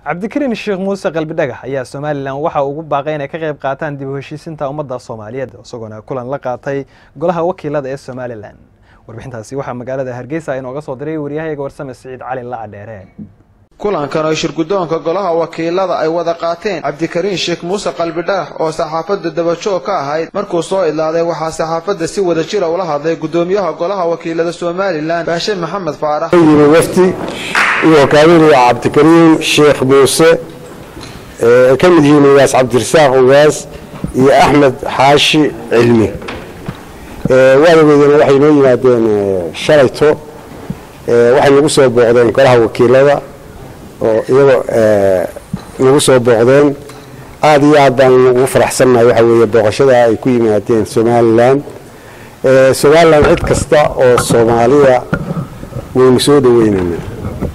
cabdikariin sheekh muuse qalbidhagax ayaa somalilan waxa ugu baaqay inay ka qayb qaataan dib u heshiisinta ummadda soomaaliyeed isagoona kulan la qaatay golaha wakiilada ee somalilan warbixintaasi waxaa magaalada hargeysa inooga soo diray waryahayaga warsame siciid cali lacadheere kulankan oo shirguddoonka golaha wakiilada ay wada qaateen cabdikariin sheekh muuse qalbidhagax oo saxaafadda dabajoog ka ahayd markuu soo idlaaday waxaa saxaafadda si wada jira ula hadlay guddoomiyaha golaha wakiilada somalilan baashe maxamed faarax yimi wafdi uu hogaaminaya cabdikariin sheekh muuse ay ka mid yihiin ugaas cabdirasaaq ugaas iyo axmed xaashi cilmi waadageedana waxay noo yimaadeen shalayto waxay nagu soo booqdeen golaha wakiilada oo iyagoo nagu soo booqdeen aada iyo aad baan ugu faraxsannahay waxa weeye booqashada ay ku yimaadeen somalilan somalilan cid kasta oo soomaaliya waynu soo dhaweynaynaa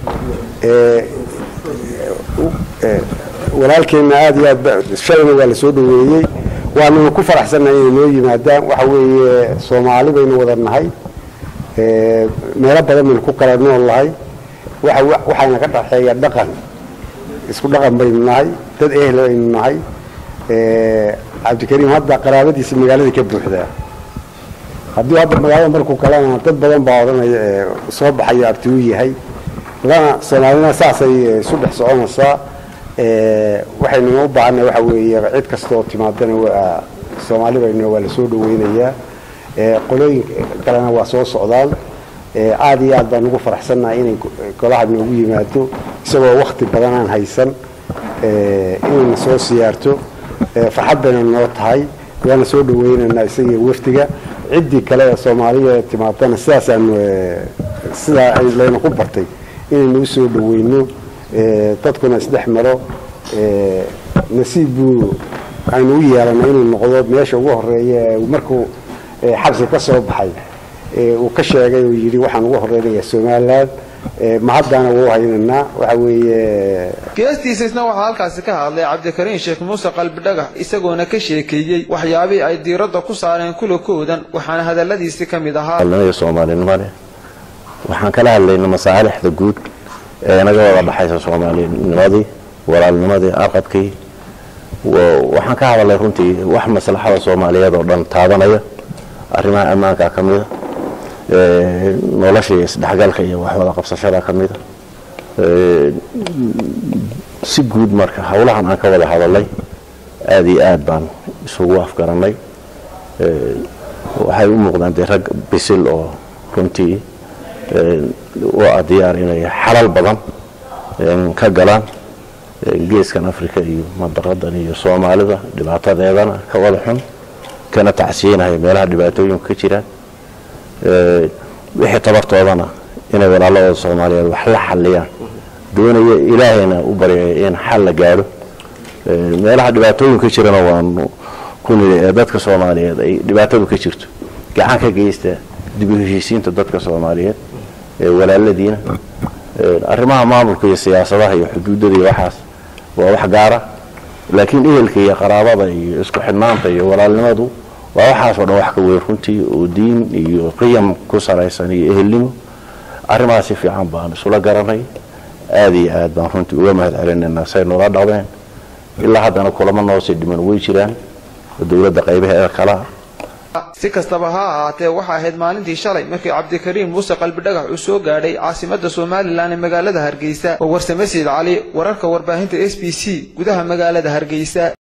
walaalkeenna aada iyo aad shalayna waa la soo dhaweeyey waananu ku faraxsannahay inay noo yimaadaan waxa weeye soomaali baynu wada nahay meelo badan baynu ku kala nool nahay waxayna ka dhaxeeya dhaqan isku dhaqan baynu nahay dad ehel aynu nahay cabdikariim hadda qaraabadiisa magaalada ka buuxdaa haddii hadda magaalada markuu kalena dad badan baa odhanaya soo baxayo abti u yahay lana soomaalina saasay isu dhex soconaysaa waxaynu u baahanay waxa weeye cid kasta oo timaadana waa soomaali baynu waa la soo dhaweynayaa qolooyin kalena waa soo socdaan aada iyo aad baan ugu faraxsannahay inay golaha noogu yimaado isagoo wakti badan aan haysan inayna soo siyaarto farxad bayna noo tahay waana soo dhaweynaynaa isaga wafdiga ciddii kale ee soomaaliya timaadana sidaasaanu sidaa layna ku bartay inaynu usoo dhaweyno dadkuna isdhex maro nasiib buu aynu u yeelanay inuu noqdo meesha ugu horeeya markuu xabsi ka soo baxay uu ka sheegay uu yidhi waxaan ugu horeynayaa somalilan mahaddaana wuu haynaynaa waxa weeye geestiisa isna waxaa halkaasi ka hadlay cabdikariin sheekh muuse qalbidhagax isagoona ka sheekeeyey waxyaabihii ay diiradda ku saareen kulakoodan waxaana hadalladiisi ka mid ahaa alnimada soomaalinimo leh waxaan kala hadlaynay masaalixda guud ee naga wada dhaxaysa soomaalinimadii walaalnimadii aqabkii waxaan ka hadalnay runtii wax maslaxada soomaaliyeed oo dhan taabanaya arrimaha ammaanka ka mida nolosha iyo isdhexgalka iyo waxwada qabsashada ka mida si guud marka howlahan aan ka wada hadalnay aada iyo aad baan isugu afgarannay waxay u muuqdaan dee rag bisil oo runtii u ah diyaar inay xalal badan ka galaan geeskan africa iyo mandaqadan iyo soomaalida dhibaatadeedana ka wada xun kana tacsiinaya meelaha dhibaatooyinku ka jiraan wixii tabartoodana inay walaaladooda soomaaliyeed wax la xaliyaan doonaya ilaahayna u baryaya in xal la gaadho meelaha dhibaatooyinku ka jirana waanu ku nili ee dadka soomaaliyeed ay dhibaatadu ka jirto gacan ka geysta dib u heshiisiinta dadka soomaaliyeed ee walaaladiina arrimaha maamulka iyo siyaasadaha iyo xuduudada iyo waxaas waa wax gaara laakiin ehelka iyo qaraabada iyo isku xidhnaanta iyo walaalnimadu waa waxaasoo dhan wax ka weyn runtii oo diin iyo qiyam ku salaysan iyo ehelnimo arrimahaas si fiican baan isula garanay aada iyo aad baan runtii uga mahad celinaynaa say noola dhaqdeen ilaa haddana kulamo noosii dhiman way jiraan dowladda qaybaheeda kalea si kastaba ha ahaatee waxaa ahayd maalintii shalay markii cabdikariin muuse qalbidhagax uu soo gaadhay caasimadda somalilan ee magaalada hargeysa oo warsame siid cali wararka warbaahinta s b c gudaha magaalada hargeysa